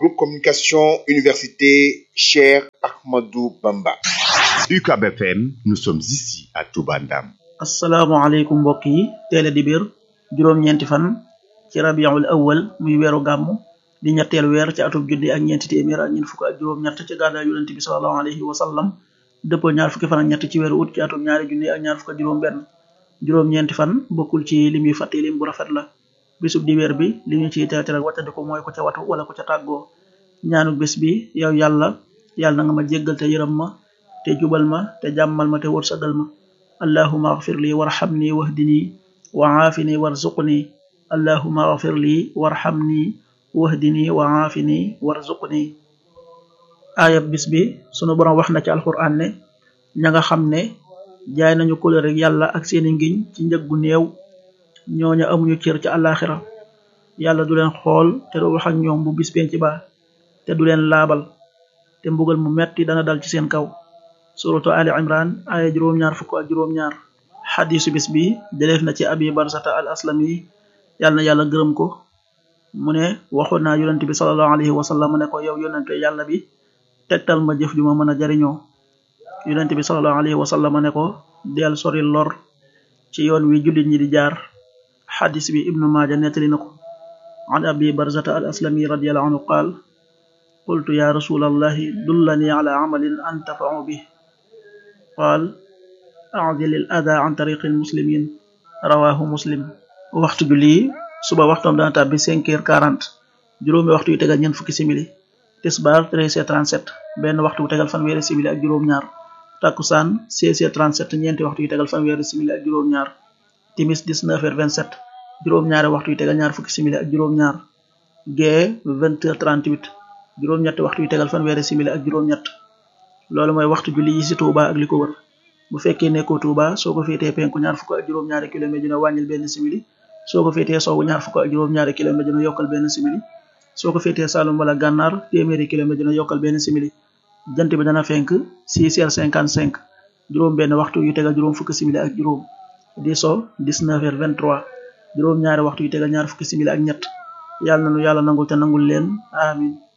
groupe communication université Cheikh Ahmadou Bamba. UCAB FM, nous sommes ici à Touba Ndam. asalaamaaleykum mbokk yi teel a dibéer juróom-ñeenti fan ci rabiul awal muy weeru gàmm di ñetteel weer ci atub junni ak ñeenti téeméer ak ñeent fukk ak juróom-ñett ci gàddaay yonent bi sallallahu alayhi wa sallam dëppoo ñaar fukki fan ak ñett ci weeru ut ci atub ñaari junni ak ñaar fukk ak juróom-benn juróom-ñeenti fan bokkul ci lim yu fàtte lim bu rafet la bisub dibéer bi li ñu ciy tere tere ak wàccandiku mooy ko ca watu wala ko ca tàggoo ñaanu bés bi yow yàlla yàlla na nga ma jéggal te yërëm ma te jubal ma te jàmmal ma te wërsëgal ma allahuma agfir li warhamni wahdini wa aafini warzuqni allahuma agfir li warhamni wahdini wa aafini warzuqni aayab bis bi sunu borom wax na ci alquran ne ña nga xam ne jaay nañu kóllëre rek yàlla ak seeni ngiñ ci njëg gu néew ñooña amuñu cër ci àllaaxira yàlla du leen xool te du wax ak ñoom bu bis penc ba te du leen laabal te mbugal mu metti dana dal ci seen kaw suratu ali imran aya juróom-ñaar fukk ak juróom-ñaar xadisu bis bi jëleef na ci abi barsata al aslami yàlla na yàlla gërëm ko mu ne waxoon naa yonent bi salallahu alayhi wa sallam ne ko yow yonente yàlla bi tegtal ma jëf ju ma mën a jariñoo yonent bi salallahu alayhi wa sallam ne ko del sori lor ci yoon wi jullit ñi di jaar xadis bi ibnu maaja nettali na ko an abi barzata al aslami radiallahu anhu qaal qultu ya rasul allahi dullani ala amalin antafau bih qaal acdil al ada an tariqi al muslimin rawahu muslim waxtu julli suba waxtoom dana tàbbi cinq heures quarante juróomi waxtu yu tegal ñeent fukki simili tisbaar treize heures trente-sept benn waxtu bu tegal fanweeri simili ak juróom-ñaar takkusaan seize heures trente-sept ñeenti waxtu yu tegal fanweeri simili ak juróom-ñaar timis dix-neuf heures vingt-sept juróom-ñaari waxtu yu tegal ñaar fukki simili ak juróom-ñaar gee vingt heures trente-huit juróom-ñetti waxtu yu tegal fanweeri simili ak juróom-ñett loolu mooy waxtu julli yi ci Touba ak li ko wër bu fekkee nekkoo Touba soo ko féetee penku ñaar fukk ak juróom-ñaari kilomètre dina wàññil benn simili soo ko féetee sowwu ñaar fukk ak juróom-ñaari kilomètre dina yokkal benn simili soo ko féetee Saalum wala Gànnaar téeméeri kilomètre dina yokkal benn simili jant bi dana fenk six heures cinquante-cinq juróom benn waxtu yu tegal juróom fukki simili ak juróom di so dix-neuf heures vingt-trois juróom ñaari waxtu yu tegal ñaar fukki simili ak ñett yàlla na nu yàlla nangul te nangul leen amin